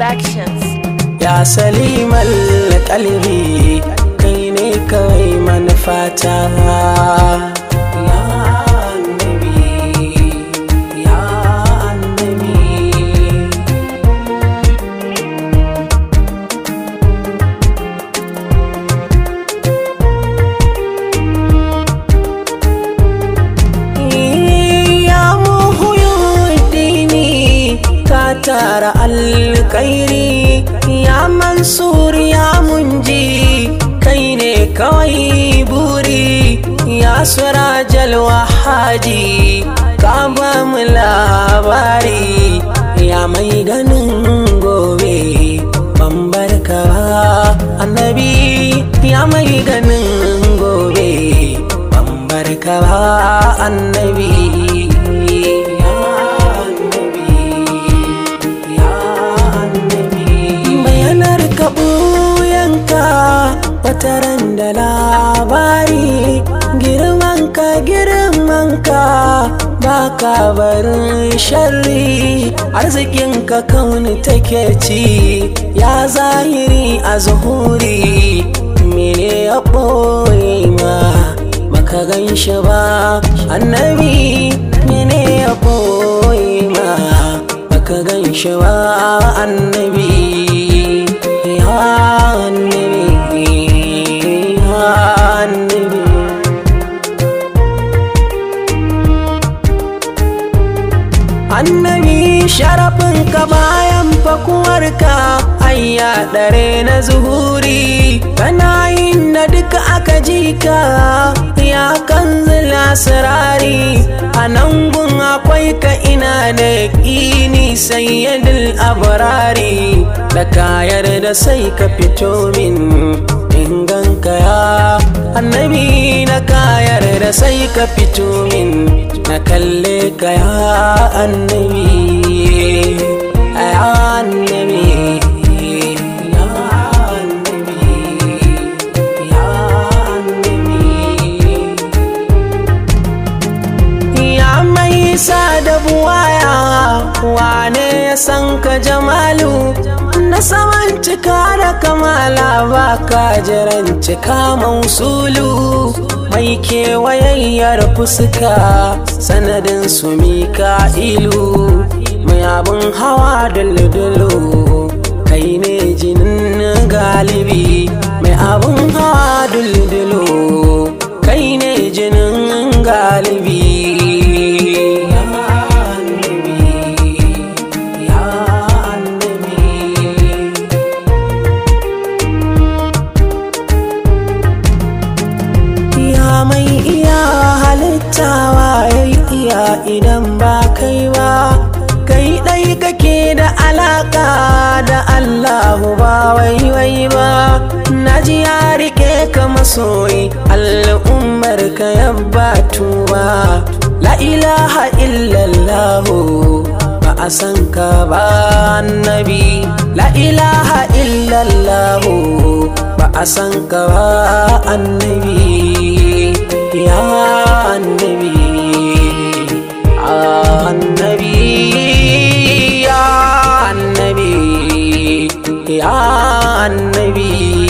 Productions. ya salimal kalbi kai ne kawai manufata ya annabi ya annabi ya muhuyuddini ka tara alkairi ya mansur ya munji kai ne kawai buri ya surajal wahaji ka ba mu labari ya mai ganin gobe ban barka ba annabi ya mai ganin gobe ban barka ba annabi ya annabi ya annabi bayanar ka ɓuyanka wataran da labari girmanka girmanka ba ka barin sharri arzikinka kauni take ci ya zahiri a zuhuri mene ya ɓoye ma baka gan shi ba annabi mene ya ɓoye ma baka gan shi ba annabi ya annabi ya annabi annabi sharafin ka bayan fakuwarka ayya dare na zuhuri kana yin da duka aka ji ka ya kan sirari a nan gun akwai ka ina da ƙini sayyadul abarari da kayar da sai ka fito min inganka ya annabi na kayar da sai ka fito min na kalle ka ya annabi ya annabi ya annabi ya annabi ya mai sa da buwaya wane ya san ka jamalu na saman cika da kamala ba ka jiran cika mausulu mai kewayayyar fuska sanadin su mika'ilu mai abin hawa duldulu kai ne jinin galibi mai abin hawa duldulu kai ne jinin galibi ya annabi ya annabi Ya mai iya halittawa ya iya idan ba kai ba Kai ɗai kake da alaka da Allahu ba wai wai ba Naji ya rike ka masoyi al'ummar ka yabba tuba La ilaha illallahu ba a san ka ba annabi La ilaha illallahu ba a san ka ba annabi ya annabi annabi ya annabi ya annabi